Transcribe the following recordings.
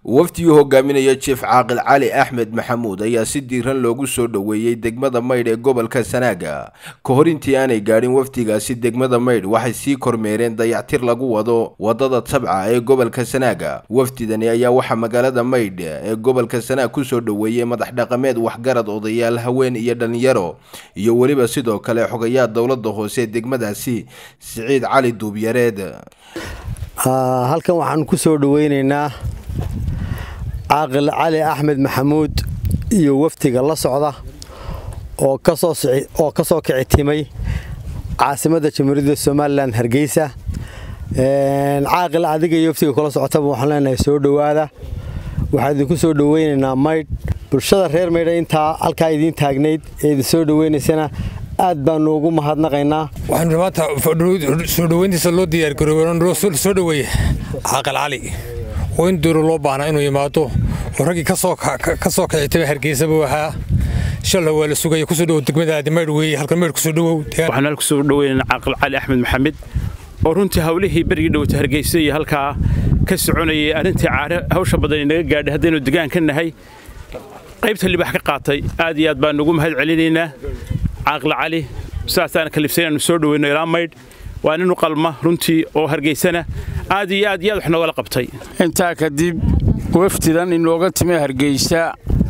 wafdigii hogaaminaya jief caaqil cali axmed maxamuud ayaa si diiran loogu soo dhoweeyey degmada maydh ee gobolka sanaaga ka hor intii aanay gaadhin wafdigaasi degmada maydh waxay sii kormeereen dayactir lagu wado wadada tabca ee gobolka sanaaga wafdidani ayaa waxaa magaalada maydh ee gobolka sanaag kusoo dhoweeyey madax dhaqameed waxgarad odayaal haween iyo dhalinyaro iyo weliba sidoo kale xogayaha dowlada hoose degmadaasi siciid cali duubyareed halkan waxaan ku soo dhoweynaynaa caaqil cali axmed maxamuud iyo wafdiga la socda oo ka soo kicitimay caasimadda jamhuuriyadda somalilan hargeysa caaqil adiga iyo wafdiga kula socotaba waxaan leenahay soo dhowaada waxaan idinku soo dhoweynaynaa maydh bulshada reer maydha intaa halkaa idiin taagnayd ee idin soo dhoweynaysana aad baanu ugu mahadnaqaynaa waxaanu maanta soo dhoweyntiisa loo diyaargaroobe soo dhoweeye caaqil cali oo in duuro loo baahnaa inuu yimaado oo raggii ka soo kicitaba hargeysa buu ahaa shalna waa la sugaya kusoo dhowow degmadaadi maydh weeye halkan maydh kusoo dhowow waxaan halku soo dhoweynaynaa caaqil cali axmed maxamed oo runtii hawlihii berigii dhowta hargeysa iyo halkaa ka soconayay arrintii caare hawsha badan inaga gaadhay haddaynu degaan ka nahay qaybta libax ka qaatay aad iyo aad baan ugu mahad celinaynaa caaqil cali sidaasaan kalifsay inaanu soo dhoweyno ilaa maydh waa nin u qalma runtii oo hargeysana aad iyo aad iyo aad wax noogala qabtay intaa kadib wafdidan inooga timi hargeysa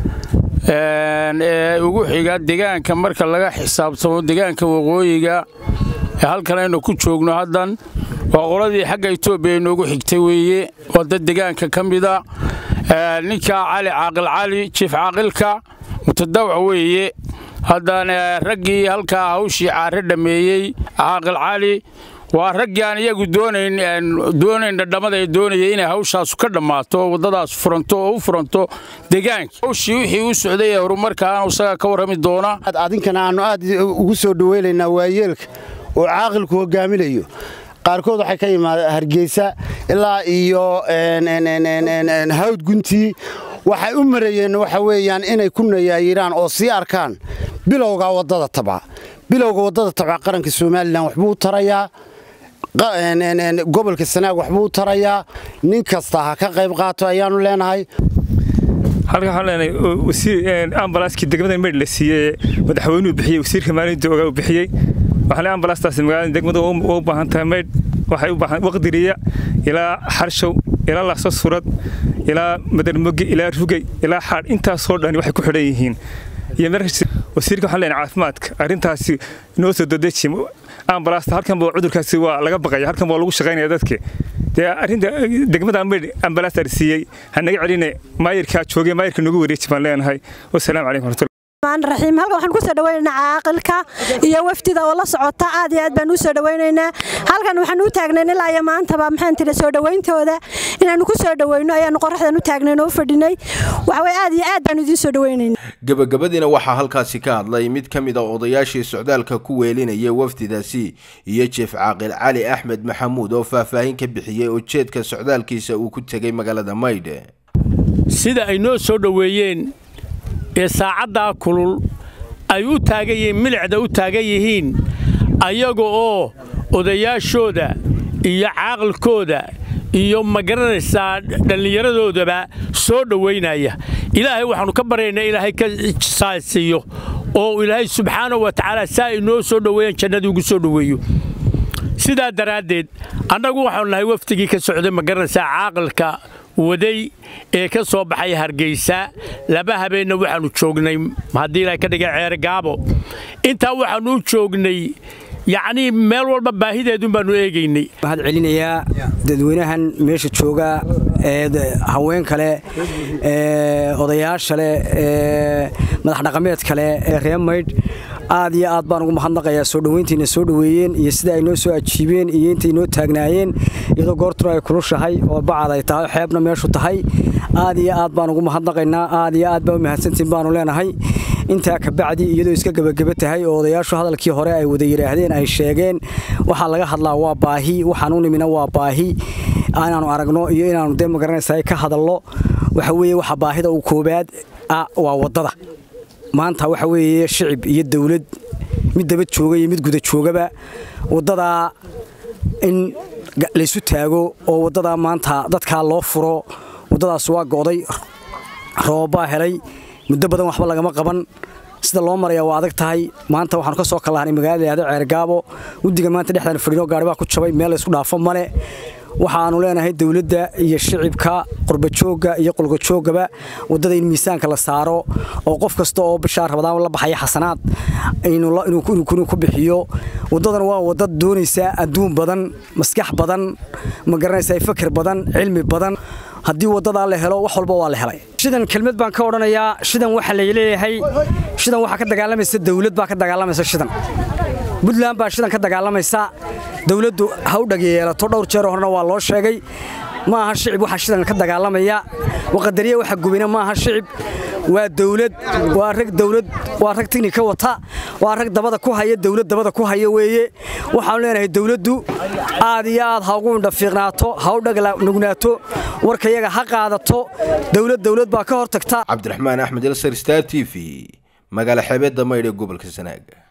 ee ugu xiga degaanka marka laga xisaabtamo degaanka waqooyiga ee halkan aynu ku joogno haddan waa qoladii xagga etoobiya inoogu xigtay weeye waa dad degaanka ka mida ninka cali caaqil cali jiif caaqilka mutadawca weeye haddana raggii halkaa hawshii caare dhammeeyey caaqil cali waa raggii aan iyagu doonayn dhadhammada ee doonayay inay hawshaasu ka dhammaato waddadaas furanto oo u furanto degaanka hawshii wixii u socday ee horumarkaana isagaa ka warrami doona adinkana aannu aad ugu soo dhoweynaynaa waayeelka oo caaqilku hogaaminayo qaarkood waxay ka yimaadeen hargeysa ilaa iyo hawd guntii waxay u marayeen waxa weeyaan inay ku nayaayiraan oo sii arkaan bilowga waddada tabca bilowga waddada tabca qaranka somalilan waxbuu u tarayaa gobolka sanaag waxbuu u tarayaa nin kasta ha ka qayb qaato ayaannu leenahay halkan waxaan leenahay wasiir ambalaaskii degmada maydh la siiyey madaxweynuhu bixiyey wasiirka maalinta ogaa uu bixiyey waxaan leeyahay ambalaastaasi magaalada degmada waa u baahan tahay maydh waxay u baahan waqdiriya ilaa xarshow ilaa laxso surad ilaa madarmoge ilaa rugey ilaa xaadh intaasoo dhani waxay ku xidhan yihiin iyo wasiirka waxaan leenahay caafimaadka arrintaasi noo soo dadeji ambalaasta halkan baa cudurkaasi waa laga baqaya halkan waa lagu shaqaynaya dadka dee arrinta degmada maydh ambalaasta siiyey ha naga celine maayirkaa joogay maayirka nagu wareeji baan leenahay wasalaamu calaykum warahmatullahi raxiim halkan waxaan ku soo dhaweynaynaa caaqilka iyo wafdida oo la socota aad iyo aad baan u soo dhaweynaynaa halkan waxaan u taagnayn ilaa iyo maantaba maxaan tiri soo dhaweyntooda inaannu ku soo dhaweyno ayaannu qoraxdan u taagnayn oo u fadhinay waxaway aad iyo aad baan idiin soo dhaweynaynaa gebagabadiina waxaa halkaasi ka hadlay mid ka mid a odayaashii socdaalka ku weelinaya wafdidaasi iyo jeef caaqil cali axmed maxamuud oo faahfaahin ka bixiyey ujeedka socdaalkiisa uu ku tegay magaalada maydh sida ay noo soo dhoweeyeen ee saacaddaa kulul ay u taagan yihiin milicda u taagan yihiin ayaga oo odayaashooda iyo caaqilkooda iyo ma garanaysaa dhallinyaradoodaba soo dhowaynaya ilaahay waxaannu ka baryaynaa ilaahay ka saasiiyo oo ilaahay subxaanahu wa tacaala saa inoo soo dhoweeyaan jannadii ugu soo dhoweeyo sidaa daraaddeed annagu waxaanu nahay wafdigii ka socday ma garanaysaa caaqilka waday ee ka soo baxay hargeysa laba habeenna waxaannu joognay haddii ilaahay ka dhigay ceere gaabo intaa waxaannu u joognay yacnii meel walba baahideedun baannu eegaynay waxaad celinayaa dadweynahan meesha jooga ee haween kale ee odayaasha leh ee madax dhaqameed kale ee reer maydh aad iyo aad baan ugu mahadnaqayaa soo dhoweyntiina soo dhoweeyeen iyo sida ay noo soo ajiibeen iyo intay noo taagnaayeen iyadoo goortuna ay kulushahay oo bacad ay tahay xeebna meeshu tahay aad iyo aad baan ugu mahadnaqaynaa aad iyo aad baa u mahadsantiin baanu leenahay intaa kabacdi iyadoo iska gebageba tahay oo odayaashu hadalkii hore ay wada yidhaahdeen ay sheegeen waxaa laga hadlaa waa baahi waxaan u nimina waa baahi inaannu aragno iyo inaannu dee magaranaysa ka hadallo waxa weeye waxa baahida u koobaad ah waa waddada maanta waxa weeye shicib iyo dawlad mid daba jooga iyo mid guda joogaba waddadaa in laysu taago oo waddadaa maanta dadkaa loo furo waddadaas waa go'day roobabaa helay muddo badan waxba lagama qaban sida loo maraya waa adag tahay maanta waxaanu ka soo kallahnay magaalada yahdo ceergaabo guddiga maanta dhexdaan fadhino gaari baa ku jabay meel laysku dhaafo male waxaanu leenahay dowladda iyo shicibka qurbajoogga iyo qulqajoogaba waddada in miisaanka la saaro oo qof kasta oo bishaa rabadaan la baxaya xasanaad inuu ku bixiyo waddadan waa wadda doonaysa adduun badan maskax badan ma garanaysaa fakir badan cilmi badan haddii waddadaa la helo wax walba waa la helay shidan kelmad baan ka odhanayaa shidan waxaa la leeyahay shidan waxaa ka dagaalamaysa dawlad baa ka dagaalamaysa shidan buntland baa shidan ka dagaalamaysa dawladdu ha u dhageyeelato dhowr jeer horena waa loo sheegay ma aha shicib waxaa shidan ka dagaalamaya waqadariya waxa gubina ma aha shicib waa dawlad waa rag dawlad waa rag tignika wata waa rag dabada ku haya dawlad dabada ku haya weeye waxaanu leenahay dawladdu aad iyo aad ha ugu indhafiiqnaato ha u dhagnugnaato warkayaga ha qaadato dawlad dawlad baa ka hortagta cabdiraxmaan axmed elsar star t v magaala xeebeedda maydh ee gobolka sanaaga